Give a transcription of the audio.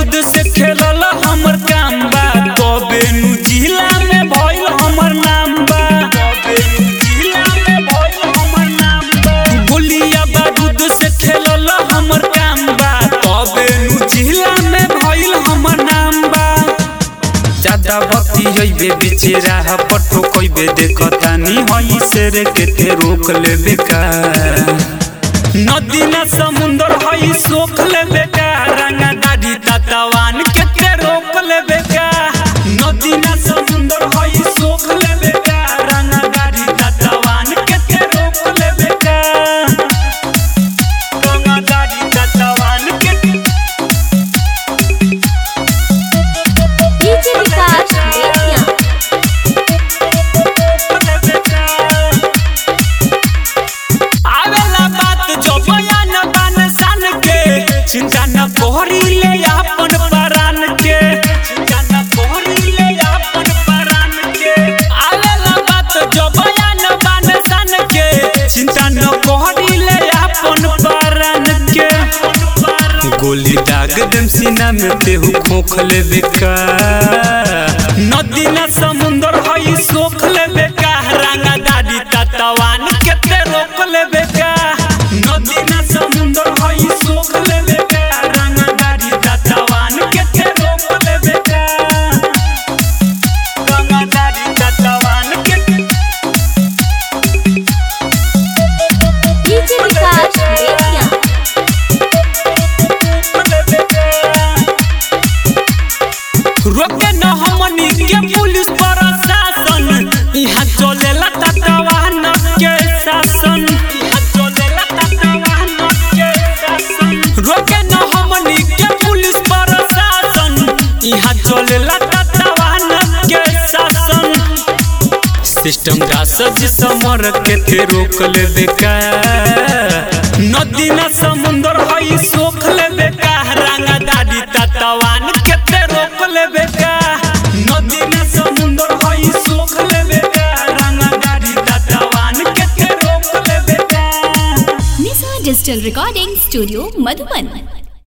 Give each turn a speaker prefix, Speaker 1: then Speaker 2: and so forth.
Speaker 1: बारूद से खेलल हमर काम बा तबे नु जिला में भइल हमर नाम बा तबे नु जिला में भइल हमर नाम बा गोलिया बारूद से खेलल हमर काम बा तबे नु जिला में भइल हमर नाम बा ज्यादा भक्ति हइबे बीचे राह पटो कइबे देखतानी हई शेर के ते रोक लेबे का नदी ना समुंदर हई सोख लेबे का रंगा दाढ़ी ततवान के ते रोक लेबे का नदी ना समुंदर हई सोख लेबे का रंगा दाढ़ी ततवान के ते रोक लेबे का रंगा दाढ़ी ततवान के
Speaker 2: डीजे विकास बेतिया
Speaker 1: आवेला बात जो बयान बान सान के चिंता न कोहरी ले अपन परान के चिंता न कोहरी ले अपन परान के आवेला बात जो बयान बान सान के चिंता न कोहरी ले अपन परान के गोली दाग देम सीना में तेहू खोख लेबे का नदी ना समुंदर हई सोख लेबे का रंगा दादी ततवान के ते रोक लेबे का नदी ना समुंदर हई सोख लेबे का रंगा दादी ततवान के ते रोक लेबे का रंगा दादी ततवान के
Speaker 2: डीजे विकास बेतिया
Speaker 1: रोके न हमनी के पुलिस प्रशासन यहाँ चलेला तटवाहन के शासन यहाँ चलेला तटवाहन के शासन रोके न हमनी के पुलिस प्रशासन यहाँ चलेला तटवाहन के शासन सिस्टम का सज समर के थे रोक लेबे का नदी ना समुंदर हई सोख लेबे का रंगा दादी ततवान के ते रोक लेबे का नदी ना समुंदर हई सोख लेबे का रंगा दादी ततवान के ते रोक लेबे का
Speaker 2: Nisha digital recording studio Madhuban